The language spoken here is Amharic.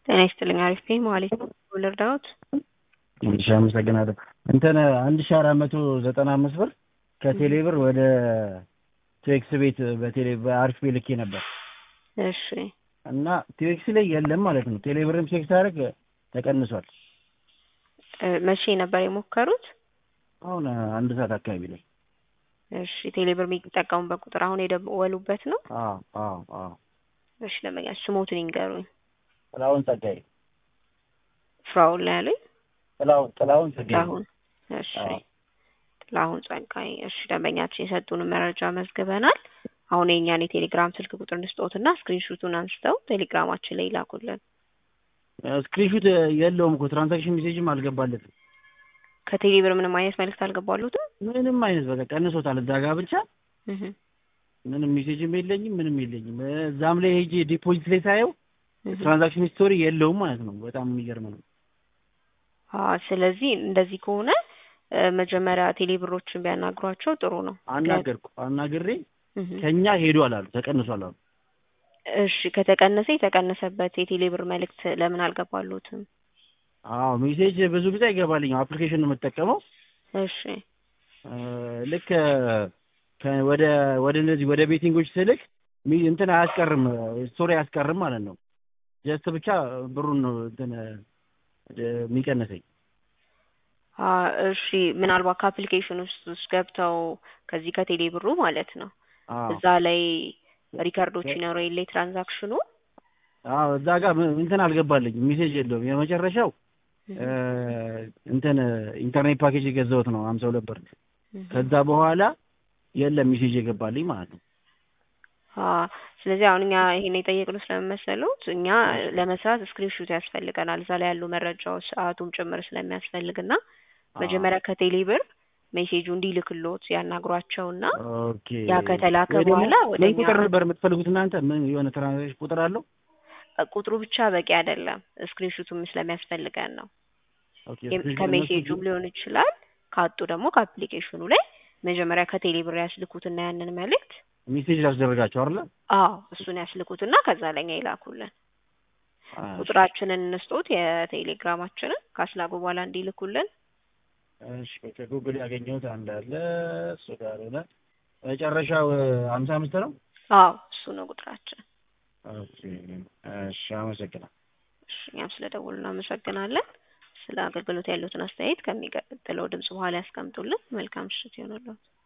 ጤና ይስጥልኝ። አሪፍ ነኝ። መዋሌት ልርዳዎት? እሺ አመሰግናለሁ። እንትን አንድ ሺህ አራት መቶ ዘጠና አምስት ብር ከቴሌ ብር ወደ ቴክስ ቤት በቴሌ በአሪፍ ቤት ልኬ ነበር እሺ እና ቴክስ ላይ የለም ማለት ነው። ቴሌ ብርም ቼክ ሳደርግ ተቀንሷል። እ መቼ ነበር የሞከሩት? አሁን አንድ ሰዓት አካባቢ ላይ። እሺ ቴሌ ብር የሚጠቀሙበት ቁጥር አሁን የደወሉበት ነው? አዎ አዎ አዎ። እሺ ለመኛ ስሞትን ይንገሩኝ። ጥላሁን ጸጋዬ። ፍራውን ላይ ያሉኝ ጥላሁን ጥላሁን ጸጋዬ። ጥላሁን። እሺ አዎ። ጥላሁን ጸጋዬ። እሺ ደንበኛችን የሰጡን መረጃ መዝግበናል። አሁን የእኛን የቴሌግራም ስልክ ቁጥር እንስጦትና ስክሪንሹቱን አንስተው ቴሌግራማችን ላይ ይላኩልን። ስክሪንሹት የለውም እኮ ትራንዛክሽን ሜሴጅም አልገባለትም። ከቴሌ ብር ምንም አይነት መልእክት አልገባሉትም? ምንም አይነት በቃ ቀንሶታል። እዛ ጋር ብቻ እህ ምንም ሜሴጅም የለኝም ምንም የለኝም። እዛም ላይ ሄጄ ዲፖዚት ላይ ሳየው እህ ትራንዛክሽን ሂስቶሪ የለውም ማለት ነው። በጣም የሚገርም ነው። አዎ ስለዚህ እንደዚህ ከሆነ እ መጀመሪያ ቴሌ ብሮችን ቢያናግሯቸው ጥሩ ነው። አናገርኩ አናግሬ እህ ከኛ ሄዷል አሉ ተቀንሷል አሉ። እሺ ከተቀነሰ የተቀነሰበት የቴሌ ብር መልእክት ለምን አልገባሉትም? አዎ ሜሴጅ ብዙ ጊዜ አይገባልኝም። አፕሊኬሽን ነው የምጠቀመው። እሺ እ ልክ ከ- ወደ ወደ እነዚህ ወደ ቤቲንጎች ስልክ ሚ- እንትን አያስቀርም ስቶሪ አያስቀርም ማለት ነው። ጀስት ብቻ ብሩን ነው እንትን እ የሚቀንሰኝ። አ እሺ ምናልባት ከአፕሊኬሽን ውስጥ ውስጥ ገብተው ከዚህ ከቴሌ ብሩ ማለት ነው አዎ እዛ ላይ ሪከርዶች ይኖሩ የለ ትራንዛክሽኑ አዎ እዛ ጋር ም- እንትን አልገባልኝም ሜሴጅ የለውም። የመጨረሻው እ እንትን ኢንተርኔት ፓኬጅ የገዛሁት ነው ሀምሳ ሁለት ብር። ከዛ በኋላ የለም ሜሴጅ የገባልኝ ማለት ነው። አ ስለዚህ አሁን እኛ ይሄን የጠየቅነው ስለመሰሉት እኛ ለመስራት ስክሪንሹት ያስፈልገናል እዛ ላይ ያሉ መረጃዎች ሰዓቱም ጭምር ስለሚያስፈልግና መጀመሪያ ከቴሌ ብር ሜሴጁ እንዲልክሎት ያናግሯቸውና ኦኬ ያ ከተላከ ወይ ደግሞ በኋላ ወደ ምን እኛ ቁጥር ነበር የምትፈልጉት እናንተ? ምን የሆነ ትራንዛክሽን ቁጥር አለው? ቁጥሩ ብቻ በቂ አይደለም ስክሪንሹቱም ስለሚያስፈልገን ነው። ኦኬ የም- ስክሪንሾት ከሜሴጁም ሊሆን ይችላል ካጡ ደግሞ ከአፕሊኬሽኑ ላይ መጀመሪያ ከቴሌ ብር ያስልኩትና ያንን መልእክት ሜሴጅ ላስደረጋቸው አይደለ? አዎ እሱን ያስልኩትና ከዛ ለኛ ይላኩልን። አዎ፣ ቁጥራችንን እንስጦት የቴሌግራማችንን ካስላኩ በኋላ እንዲልኩልን። እሺ ከጉግል ያገኘሁት አንድ አለ እሱ ጋር ሆነ መጨረሻው ሀምሳ አምስት ነው። አዎ እሱ ነው ቁጥራችን። ኦኬ እሺ አመሰግናለሁ። እሺ እኛም ስለደወሉ እናመሰግናለን። ስለ አገልግሎት ያሉትን አስተያየት ከሚቀጥለው ድምጽ በኋላ ያስቀምጡልን። መልካም ምሽት ይሆንልዎት።